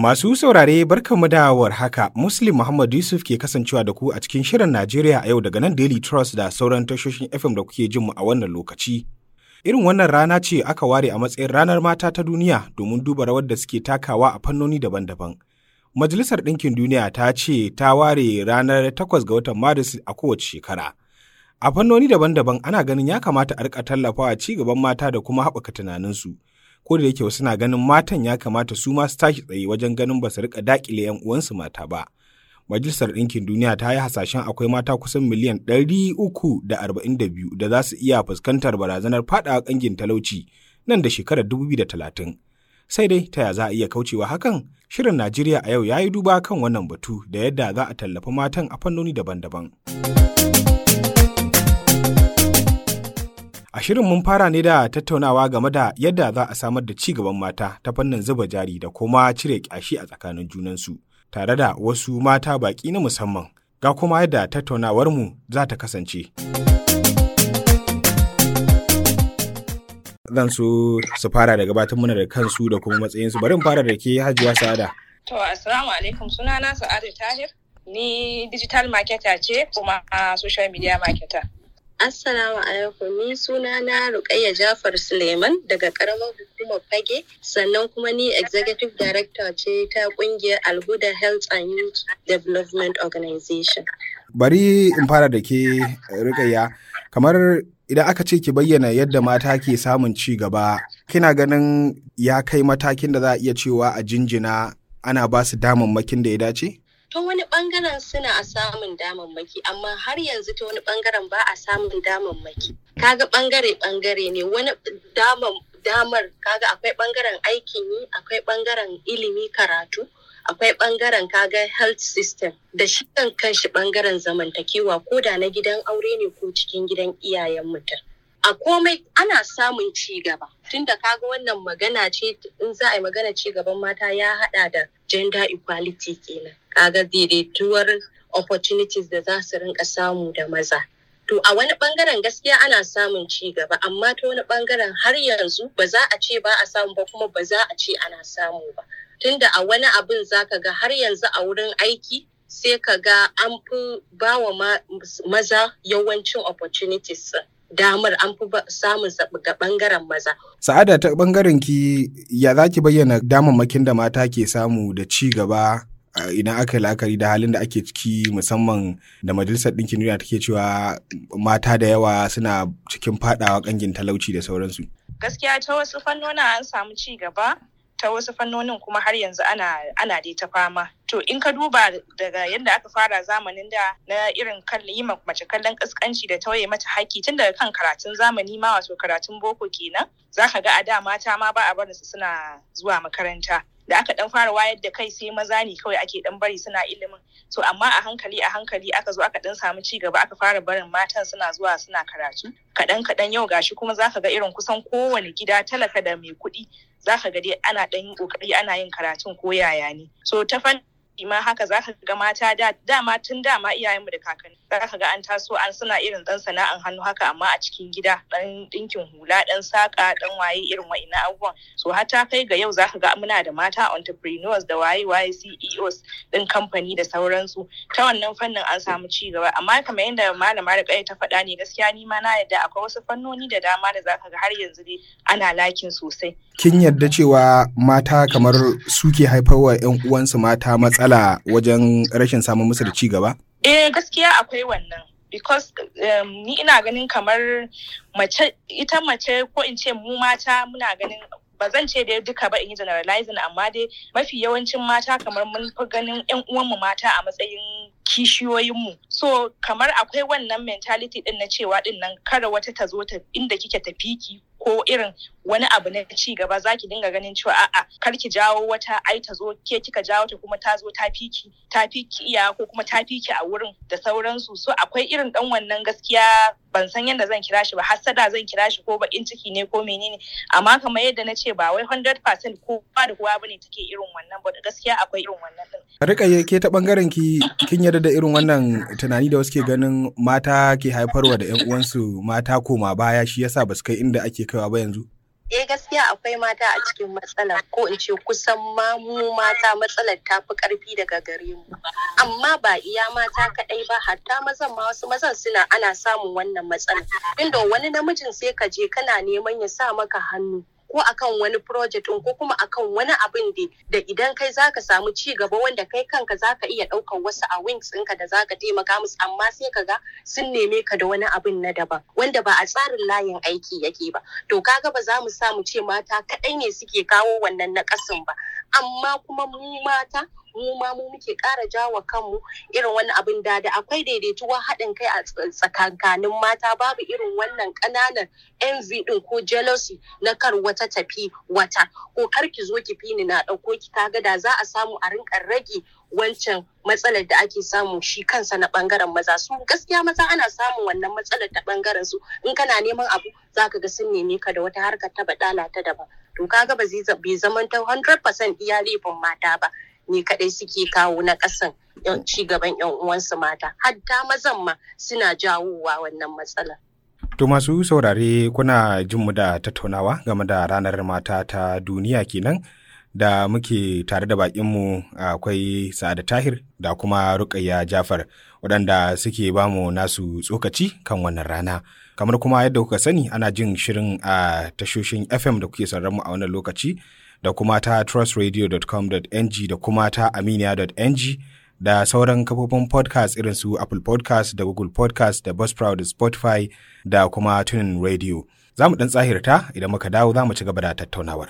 Masu saurare barkanmu da haka Muslim Muhammad Yusuf ke kasancewa da ku a cikin shirin Najeriya a yau daga nan Daily Trust da sauran tashoshin FM da kuke jin mu a wannan lokaci. Irin wannan rana ce aka ware a matsayin ranar mata ta duniya domin duba rawar da suke takawa a fannoni daban-daban. Majalisar Ɗinkin Duniya ta ce ta ware ranar 8 ga watan Maris a kowace shekara. A fannoni daban-daban ana ganin ya kamata a rika tallafawa ci gaban mata da kuma haɓaka tunaninsu. Ko da yake wasu na ganin matan ya kamata su ma su tashi tsaye wajen ganin ba su rika daƙile 'yan uwansu mata ba. Majalisar Ɗinkin Duniya ta yi hasashen akwai mata kusan miliyan ɗari uku da arba'in da biyu da za su iya fuskantar barazanar faɗawa ƙangin talauci nan da shekarar dubu biyu da talatin. Sai dai ta ya za a iya kaucewa hakan? Shirin Najeriya a yau ya yi duba kan wannan batu da yadda za a tallafi matan a fannoni daban-daban. A shirin mun fara ne da tattaunawa game da yadda za a samar da ci gaban mata ta fannin zuba jari da kuma cire ƙyashi a tsakanin junansu, tare da wasu mata baƙi na musamman. Ga kuma yadda tattaunawarmu za ta kasance. Zan so su fara da gabatar mana da kansu da kuma matsayinsu. Bari in fara da ke Hajiya Sa'ada. To, Assalamu alaikum sunana Sa'adu Tahir. Ni digital marketer ce kuma social media marketer. Assalamu alaikum ni suna na Rukayya Jafar Suleiman daga karamar hukumar Fage sannan kuma ni executive director ce ta kungiyar Alhuda Health and Youth Development Organization. Bari in fara da ke Rukayya kamar idan aka ce ki bayyana yadda mata ke samun ci gaba kina ganin ya kai matakin da za a iya cewa a jinjina ana ba su damammakin da ya dace? ta wani bangaren suna a samun damammaki amma har yanzu ta wani bangaren ba a samun damammaki kaga bangare bangare ne wani damar kaga akwai bangaren aikin yi akwai bangaren ilimi karatu akwai bangaren kaga health system da shi kan kanshi bangaren zamantakewa ko da na gidan aure ne ko cikin gidan iyayen mutum a komai ana samun ci gaba tunda kaga wannan magana ce in za a yi magana ci gaban mata ya hada da gender equality kenan kaga daidaituwar opportunities da za su rinka samu da maza to a wani bangaren gaskiya ana samun ci gaba amma ta wani bangaren har yanzu ba za a ce ba a samu ba kuma ba za a ce ana samu ba tunda a wani abin zaka ga har yanzu a wurin aiki sai ka ga an fi bawa maza yawancin opportunities damar an fi samun ga bangaren maza. Sa'ada ta bangaren ki ya za ki bayyana damammakin da mata ke samu da ci gaba idan aka yi la'akari da halin da ake ciki musamman da majalisar ɗinkin duniya take cewa mata da yawa suna cikin fadawa kangin talauci da sauransu. Gaskiya ta wasu fannonin an samu ci gaba ta wasu fannonin kuma har yanzu ana ana dai ta fama to in ka duba daga yadda aka fara zamanin da na irin yi mace kallon kaskanci da tauye mata haƙƙi tun daga kan karatun zamani ma wato karatun boko kenan zaka ga a da mata ma ba a barin su suna zuwa makaranta da aka dan fara wayar da kai sai maza ne kawai ake dan bari suna ilimin so amma a hankali a hankali aka zo aka dan samu ci gaba aka fara barin matan suna zuwa suna karatu kaɗan kaɗan yau gashi kuma zaka ga irin kusan kowane gida talaka da mai kuɗi zaka ga dai ana dan yin kokari ana yin karatun ko yaya ne so ta fan ma haka zaka ga mata da dama tun dama iyayenmu da kakanni zaka ga an taso an suna irin dan sana'an hannu haka amma a cikin gida dan dinkin hula dan saka dan waye irin wa'ina abubuwan so har ta kai ga yau zaka ga muna da mata entrepreneurs da waye waye CEOs din kamfani da sauransu ta wannan fannin an samu ci gaba amma kamar yadda malama da ta faɗa ne gaskiya ni ma na yadda akwai wasu fannoni da dama da zaka ga har yanzu dai ana lakin sosai kin yarda cewa mata kamar suke haifarwa 'yan uwansu mata matsala wajen rashin samun musu da ci gaba? Eh gaskiya akwai wannan. Because um, ni ina ganin kamar mace ita mace ko in ce mu mata muna ganin ba zan ce dai duka ba in yi generalizing amma dai mafi yawancin mata kamar mun fi ganin 'yan uwanmu mata a matsayin kishiyoyinmu so kamar akwai wannan mentality din na cewa din nan kada wata ta zo ta inda kike tafi ki ko irin wani abu na ci gaba za ki dinga ganin cewa a'a kar ki jawo wata ai ta zo ke kika jawo ta kuma ta zo ta fiki ta fiki iya ko kuma ta fiki a wurin da sauransu so akwai irin dan wannan gaskiya ban san yadda zan kira shi ba hassada zan kira shi ko bakin ciki ne ko menene amma kamar yadda na ce ba wai 100% ko ba da kowa bane take irin wannan ba gaskiya akwai irin wannan din rika ke ta bangaren ki kin yarda da irin wannan tunani da wasu ke ganin mata ke haifarwa da yan uwansu mata koma baya shi yasa ba su kai inda ake kaiwa ba yanzu eh gaskiya akwai mata a cikin matsala ko in ce kusan ma mu mata matsalar ta fi karfi daga gare mu amma ba iya mata kaɗai ba hatta mazan ma wasu mazan suna ana samun wannan matsala inda wani namijin sai ka je kana neman ya sa maka hannu ko akan wani project ko kuma akan wani abin da idan kai zaka samu ci gaba wanda kai kanka zaka iya ɗaukar wasu a wings ɗinka da zaka taimaka musu amma sai ka ga sun neme ka da wani abin na daban wanda ba a tsarin layin aiki yake ba to kaga ba za mu sa mu ce mata kaɗai ne suke kawo wannan naƙasin ba amma kuma mu mata mu ma mu muke ƙara jawa kanmu irin wani abin da da akwai daidaituwa haɗin kai a tsakankanin mata babu irin wannan ƙananan envy ɗin ko jealousy na kar wata tafi wata ko kar ki zo ki fini na ɗauko ki kaga da za a samu a rinka rage wancan matsalar da ake samu shi kansa na ɓangaren maza su gaskiya maza ana samun wannan matsalar ta ɓangaren su in kana neman abu zaka ga sun neme ka da wata harkar ta baɗala ta daban to kaga ba zai zamanta 100% iya laifin mata ba ne kadai suke kawo na kasan ci gaban yan uwansu mata hatta mazan ma suna jawowa wannan matsalar To masu saurare kuna jin mu da tattaunawa game da ranar mata ta duniya kenan da muke tare da bakinmu akwai Sa'ada Tahir da kuma Rukayya Jafar waɗanda suke bamu nasu tsokaci kan wannan rana. Kamar kuma yadda kuka sani ana jin shirin a tashoshin FM da kuke sauraron mu a wannan lokaci da kuma ta trustradio.com.ng da kuma ta aminiya.ng da sauran kafofin podcast irin su Apple podcast da Google podcast da Buzzsprout da Spotify da kuma Tunin Radio. Za mu ɗan tsahirta idan muka dawo za mu ci gaba da tattaunawar.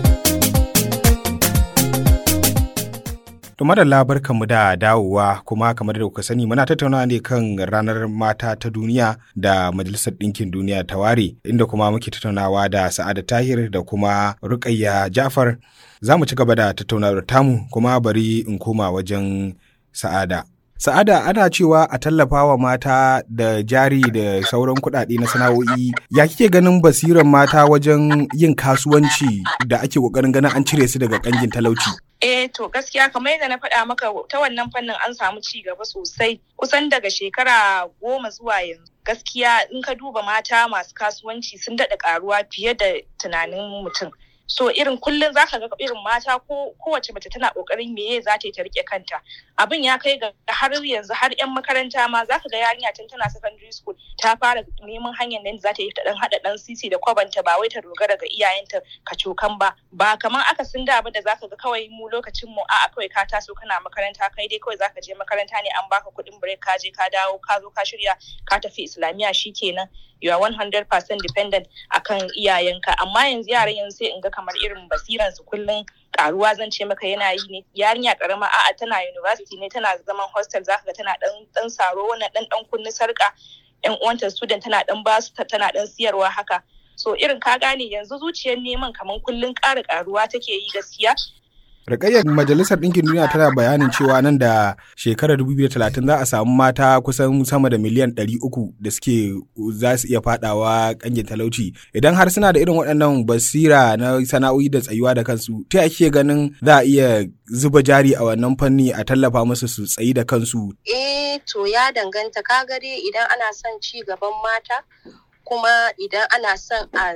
To madalla barkanmu da dawowa kuma kamar da kuka sani muna tattaunawa ne kan ranar mata ta duniya da Majalisar Ɗinkin Duniya ta ware inda kuma muke tattaunawa da Sa'ada Tahir da kuma Rukayya Jafar. Za mu ci gaba da tattaunawar tamu kuma bari in koma wajen Sa'ada. Sa'ada ana cewa a tallafa wa mata da jari da sauran kuɗaɗe na sana'o'i ya kike ganin basiran mata wajen yin kasuwanci da ake ƙoƙarin ganin an cire su daga ƙangin talauci. Eh to gaskiya kamar yadda na faɗa maka ta wannan fannin an samu ci gaba sosai kusan daga shekara goma zuwa yanzu. Gaskiya in ka duba mata masu kasuwanci sun daɗa ƙaruwa fiye da tunanin mutum. so irin kullum zaka ga irin mata ko kowace mace tana kokarin meye za ta yi ta rike kanta abin ya kai ga har yanzu har yan makaranta ma zaka ga yarinya tun tana secondary school ta fara neman hanyar da za ta yi ta dan hada dan sisi da kwabanta ba wai ta dogara ga iyayenta kacokan ba ba kamar aka sun da abin da zaka ga kawai mu lokacin mu a'a kawai ka taso kana makaranta kai dai kawai zaka je makaranta ne an baka kuɗin break ka je ka dawo ka zo ka shirya ka tafi islamiya shikenan you are 100% dependent akan iyayenka amma yanzu yaran yanzu sai in ga kamar irin basiran su kullum karuwa zan ce maka yana yi ne yarinya karama a'a tana university ne tana zaman hostel zaka ga tana dan dan saro wannan dan dan kunni sarka yan uwanta student tana dan basu tana dan siyarwa haka so irin ka gane yanzu zuciyar neman kamar kullum ƙara karuwa take yi gaskiya Rikayyar Majalisar Ɗinkin Duniya tana bayanin cewa nan da shekarar 2030 za a samu mata kusan sama da miliyan 300 da suke za su iya fadawa kangin talauci. Idan har suna da irin waɗannan basira na sana'o'i da tsayuwa da kansu, ta ake ganin za a iya zuba jari a wannan fanni a tallafa musu su tsayi da kansu. Eh to ya danganta ka dai idan ana son ci gaban mata kuma idan ana son a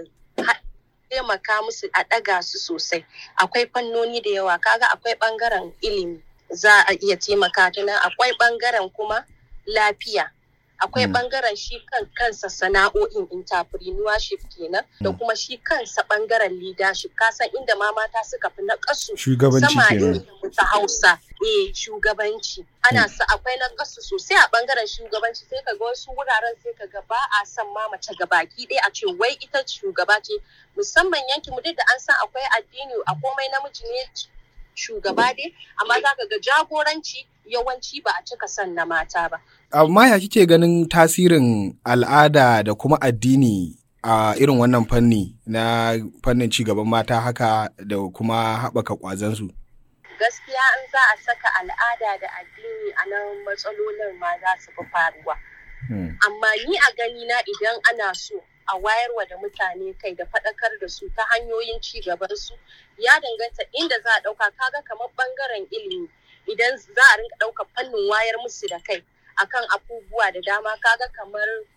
taimaka musu a ɗaga su sosai akwai fannoni da yawa kaga akwai ɓangaren ilimi za a iya taimaka ta nan akwai ɓangaren kuma lafiya akwai ɓangaren shi kan kansa sana'o'in entrepreneurship kenan da kuma shi kansa ɓangaren leadership kasan inda ma mata suka fi na kasu shugabanci kenan ta hausa eh shugabanci ana sa akwai na kasu sosai a ɓangaren shugabanci sai ka ga wasu wuraren sai ka ga ba a son ma mace gabaki ɗaya a ce wai ita shugaba ce musamman yankin mu duk da an san akwai addini a komai namiji ne shugaba dai amma za ka ga jagoranci yawanci ba a cika son na mata ba. Amma ya kike ganin tasirin al'ada da kuma addini a irin wannan fanni na fannin cigaban mata haka da kuma haɓaka ƙwazansu? Gaskiya in za a saka al'ada da addini a nan matsalolin ma za su fi faruwa. Amma ni a gani na idan ana so a wayarwa da mutane kai da faɗakar da su ta hanyoyin ci gaban su ya danganta inda za a ɗauka kaga kamar ɓangaren ilimi idan za a rinka ɗaukar fannin wayar musu da kai akan abubuwa da dama kaga kamar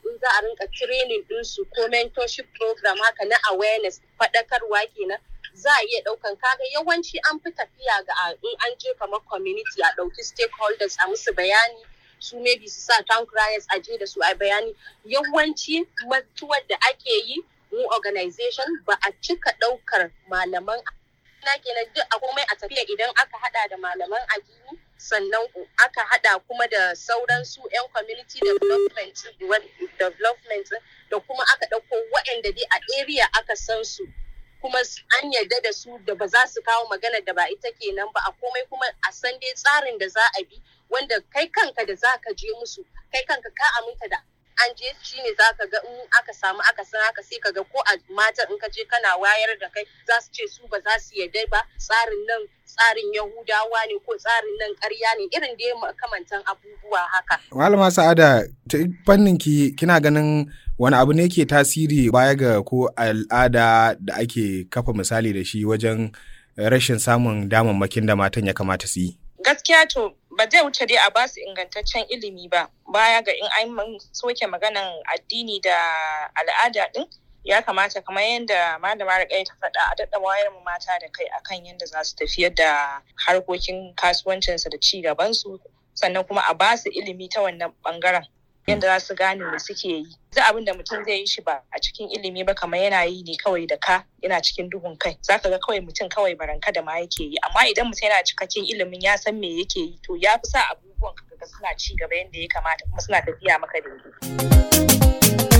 in za a rinka training ɗinsu ko mentorship program haka na awareness faɗakarwa kenan za a iya ɗaukan kaga yawanci an fi tafiya ga in an je kamar community a ɗauki stakeholders a musu bayani su maybe su sa town criers a je da su a bayani yawanci mutuwar da ake yi mu organization ba a cika ɗaukar malaman na kenan duk a komai a tafiya idan aka hada da malaman addini sannan aka hada kuma da sauran su 'yan community development development da kuma aka ɗauko waɗanda dai a area aka san su kuma an yarda da su da ba za su kawo magana da ba ita kenan ba a komai kuma a san dai tsarin da za a bi wanda kai kanka da za ka je musu kai kanka ka aminta da an je shi ne za ka ga in aka samu aka san haka sai ka ga ko a matan in ka je kana wayar da kai za su ce su ba za su yarda ba tsarin nan tsarin yahudawa ne ko tsarin nan ƙarya ne irin da makamantan abubuwa haka. malama sa'ada ta fannin ki kina ganin wani abu ne ke tasiri baya ga ko al'ada da ake kafa misali da shi wajen rashin samun damammakin da matan ya kamata su yi. Gaskiya to ba zai wuce dai a ba su ingantaccen ilimi ba baya ga in an soke maganan addini da al'ada din ya kamata kamar yadda malama rikai ta faɗa a daɗa wayar mu mata da kai akan yadda za su tafiyar da harkokin kasuwancinsu da ci gabansu sannan kuma a ba su ilimi ta wannan bangaren yadda za su gane me suke yi duk abin da mutum zai yi shi ba a cikin ilimi ba kamar yana yi ne kawai da ka yana cikin duhun kai zaka ga kawai mutum kawai baranka da ma yake yi amma idan mutum yana cikakken ilimin ya san me yake yi to ya fi sa abubuwan kaga suna ci gaba yadda ya kamata kuma suna tafiya maka daidai.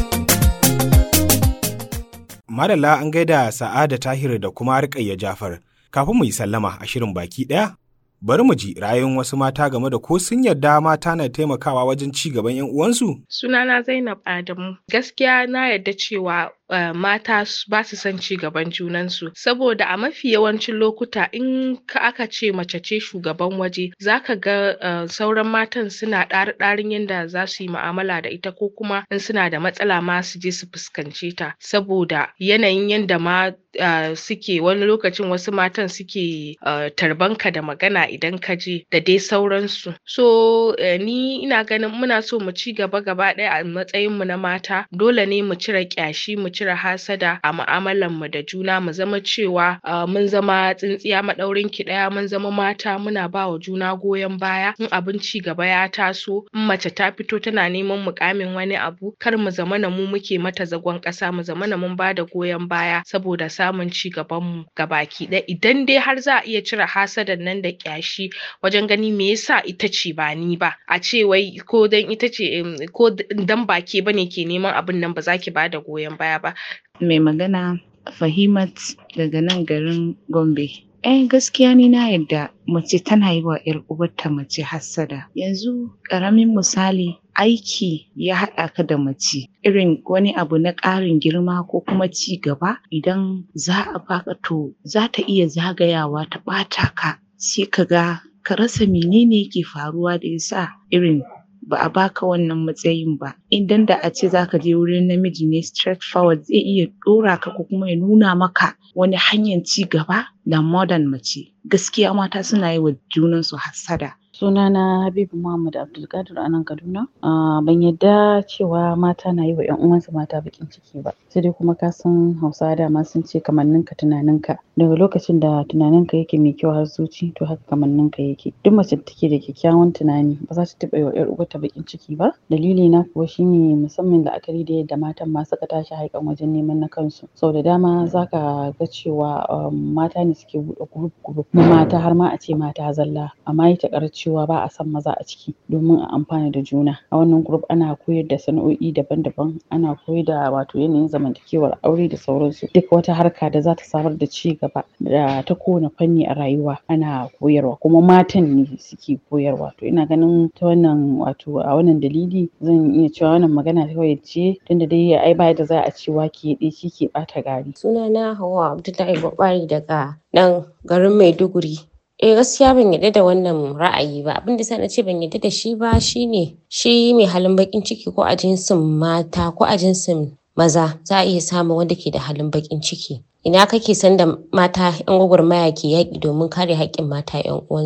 Madalla an gaida Sa'ada Tahir da kuma Rukayya Jafar. Kafin mu yi sallama a shirin baki ɗaya, bari mu ji rayuwar wasu mata game da ko sun yarda mata na taimakawa wajen ci gaban 'yan uwansu? Sunana Zainab Adamu. Gaskiya na yarda cewa Uh, mata ba su son ci gaban junansu saboda a mafi yawancin lokuta in ka aka ce mace ce shugaban waje zaka ga uh, sauran matan suna ɗari-ɗarin yadda za su yi mu'amala da ita ko kuma in suna da matsala ma su je su fuskance ta saboda yanayin yadda ma uh, suke wani lokacin wasu matan suke tarbanka da magana idan ka je da dai sauransu so ni ina ganin muna so mu ci gaba gaba ɗaya a matsayinmu na mata dole ne mu cire ƙyashi mu cire hasada a mu'amalar mu da juna mu zama cewa mun zama tsintsiya maɗaurin ki ɗaya mun zama mata muna ba wa juna goyon baya in abin ci gaba ya taso in mace ta fito tana neman mukamin wani abu kar mu zama na mu muke mata zagon ƙasa mu zama na mun bada goyon baya saboda samun ci gaban mu gabaki ɗaya idan dai har za a iya cire hasadan nan da ƙyashi wajen gani me yasa ita ce ba ni ba a ce wai ko dan ita ce ko dan ba ke bane ke neman abin nan ba za ki bada goyon baya ba mai magana Fahimat daga nan garin Gombe. Eh gaskiya ni na yadda mace tana yi wa ‘yar uwarta mace hassada. Yanzu ƙaramin misali aiki ya haɗa ka da mace irin wani abu na ƙarin girma ko kuma ci gaba idan za a baka to za ta iya zagayawa ta ɓata ka sai ka ga ka rasa menene yake faruwa da yasa irin ba a baka wannan matsayin ba idan da a ce zaka je wurin namiji ne straight forward zai iya ɗora ka ko kuma ya nuna maka wani hanyar ci gaba da modern mace gaskiya mata suna yi wa junansu hassada sunana habibu muhammad abdulkadir a nan kaduna uh, ban yadda cewa mata na yi wa yan uwansu mata bakin ciki ba sai dai kuma ka san hausawa dama sun ce kamanninka tunaninka daga lokacin da tunaninka yake mai kyau har zuci to haka kamanninka yake duk mace da take da kyakkyawan tunani ba za ta taɓa yi wa yar uwarta bakin ciki ba dalili na kuwa shine musamman la'akari da yadda matan ma suka tashi haikan wajen neman na kansu sau da dama zaka ga cewa um, mata ne suke buɗe group group na mata har ma a ce mata zalla amma ita cewa ba a son maza a ciki domin a amfana da juna a wannan group ana koyar da sana'o'i daban-daban ana koyar da wato yanayin zamantakewar aure da sauransu duk wata harka da za ta samar da ci gaba da ta kowane fanni a rayuwa ana koyarwa kuma matan ne suke koyarwa to ina ganin ta wannan wato a wannan dalili zan iya cewa wannan magana kawai ce tunda dai ai ba da za a ce wake ɗaya shi ke ɓata gari sunana Hauwa Abdullahi Gwabari daga nan garin Maiduguri Eh gaskiya ban yarda da wannan ra'ayi ba abin da na ce ban yarda da shi ba shine shi mai halin bakin ciki ko a jinsin mata ko a jinsin maza za a iya samun wanda ke da halin bakin ciki ina kake san da mata yan gwagwarmaya ke yaƙi domin kare haƙƙin mata yan uwansu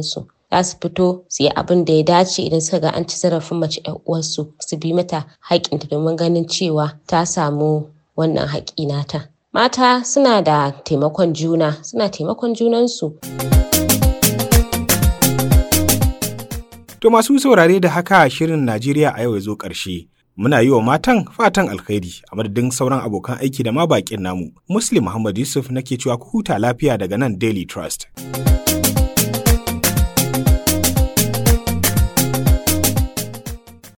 za su fito su yi abin da ya dace idan suka ga an ci zarafin mace ƴar uwarsu su bi mata haƙƙinta domin ganin cewa ta samu wannan haƙƙi nata. Mata suna da taimakon juna, suna taimakon junansu. To masu saurare da haka shirin Najeriya a yau ya zo ƙarshe. Muna yi wa matan fatan alkhairi a madadin sauran abokan aiki da ma baƙin namu. Muslim Muhammad Yusuf nake cewa ku huta lafiya daga nan Daily Trust.